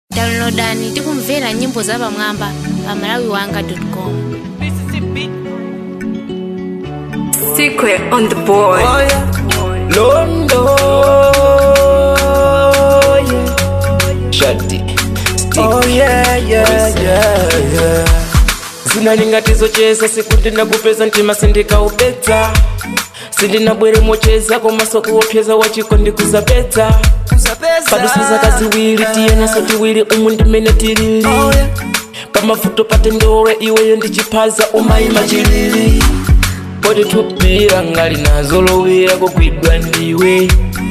downloadani tikumvera nyimbo za pamwamba pa malawiwanga.com Secret on the board. Oh yeah, Londo, yeah. Shadi, oh yeah, yeah, yeah, yeah. zinalingatizocheza siku ndinakupeza ntima sindikaupedza sindinabweremocheza komaso kuopyeza wachiko ndikusapedza padusiza kaziwiri tiyenaso tiwiri umu ndimene tilili pamavuto patendowe iweyo ndichipaza umayima chilili poti tupira ngali nazolowera kugwidwa ndiwe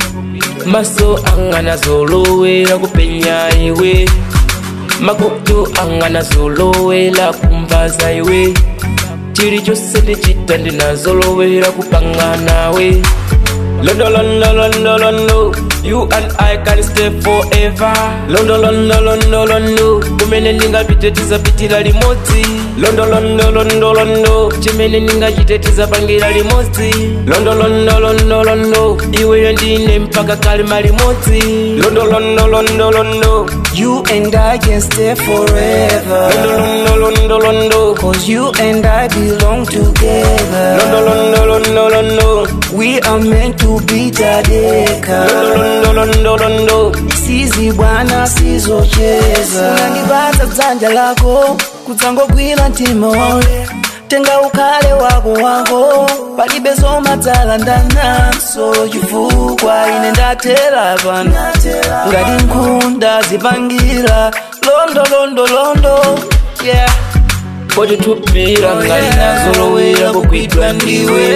maso anga nazolowera kupenya iwe makutu anga nazolowera kumvaza iwe chili chose ndichita ndinazolowera kupanga nawe Londo, londo, londo, londo You and I can stay forever Londo, londo, londo, londo kumene ndingapite tizapitira limodzi Londo, londo, londo, londo chimene ndingachite tizapangira limodzi Londo, londo, londo, londo iweyo ndine mpaka kalima limodzi Londo, londo, londo, londo You and I can stay forever. Londo, londo, londo, londo Cause you and I belong together. Londo, londo, londo, londo We are meant to be tadeka. Londo, londo, londo Sizi bwana sizocheza. Unandibaza dzanja lako kudzangogwira mtima wale tenga ukale wako wako palibe zomadzala ndananso chifukwa ine ndatera pano ngati nkhunda zipangira londo londo londo yeah poti tupira ngali nazolowera kugwidwa ndiwe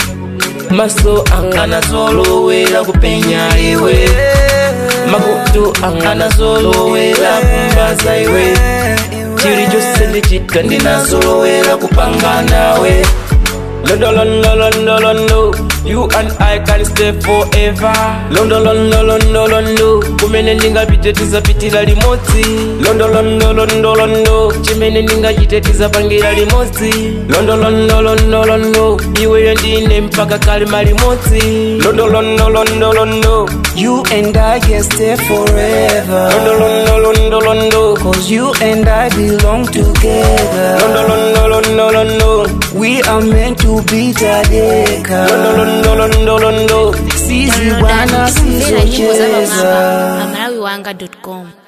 maso anga nazolowera kupenya iwe makutu anga nazolowera kumvaza iwe chili chose ndichita ndinazolowera kupanga nawe Londo, londo, londo, londo You and I can stay forever Londo, londo, londo, londo kumene ndingapite tizapitira limodzi Londo, londo, londo, londo chimene ndingachite tizapangira limodzi Londo, londo, londo, londo iweyo ndine mpaka kalima limodzi Londo, londo, londo, londo You and I can stay forever. Londo, londo, londo, londo Cause you and I belong together. Londo, londo, londo, londo We are meant to be tadeka. Londo, londo, londo, londo Sizi downloadani bwana tikumvera nyimbo za pamwamba sizocheza. pa malawiwanga.com